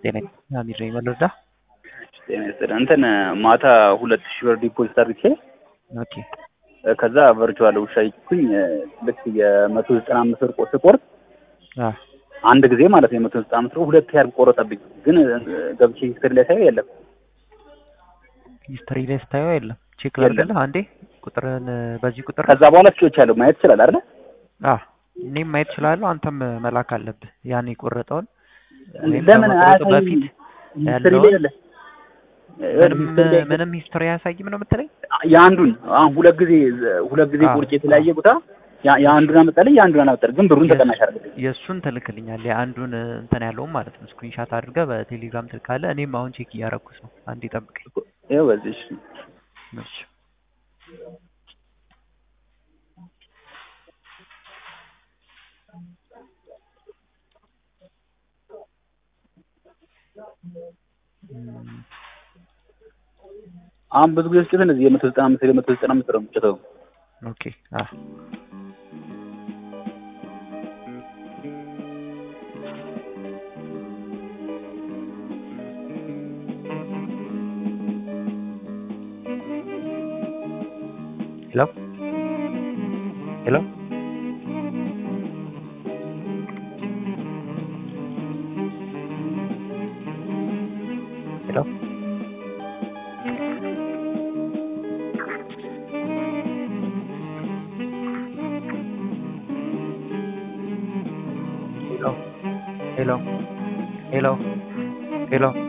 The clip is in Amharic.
ጤና አሚር ነኝ ወለዳ። ጤና ይስጥልኝ። እንትን ማታ ሁለት ሺህ ብር ዲፖዚት አድርጌ ኦኬ ከዛ ቨርቹዋል ውሻ ይኩኝ ልክ የመቶ ዘጠና አምስት ብር ቆ- ስቆርጥ አ አንድ ጊዜ ማለት ነው የመቶ ዘጠና አምስት ብር ሁለት ያህል ቆረጠብኝ። ግን ገብቼ ሂስትሪ ላይ ሳየው የለም። ሂስትሪ ላይ ስታየው የለም። ቼክ የለም። ላድርግልህ አንዴ ቁጥርን በዚህ ቁጥር ከዛ በኋላ ስጮች ያለው ማየት ይችላል አይደል? አ እኔም ማየት እችላለሁ። አንተም መላክ አለብህ ያን የቆረጠውን ወይም ለምን ከመቁረጡ አያሳይም? በፊት ሂስትሪ ላይ ያለውን የለም። ምንም ሂስትሪ ላይ ምንም ሂስትሪ አያሳይም ነው የምትለኝ? የአንዱን አሁን ሁለት ጊዜ ሁለት ጊዜ አዎ። ቁርጭ የተለያየ ቦታ ያ- የአንዱን አመጣልኝ የአንዱን አመጣልኝ፣ ግን ብሩን ተቀናሽ አደረገልኝ። የእሱን ትልክልኛለህ የአንዱን እንትን ያለውን ማለት ነው። ስክሪንሻት አድርገህ በቴሌግራም ትልካለህ። እኔም አሁን ቼክ እያረኩት ነው። አንዴ ጠብቀኝ። ይኸው በዚህ እሺ። እሺ እም፣ አሁን ብዙ ጊዜ ስጭት እነዚህ የመቶ ዘጠና አምስት የመቶ ዘጠና አምስት ነው የምትጭተው። ኦኬ አ ሄሎ ሄሎ ሄሎ ሄሎ ሄሎ ሄሎ ሄሎ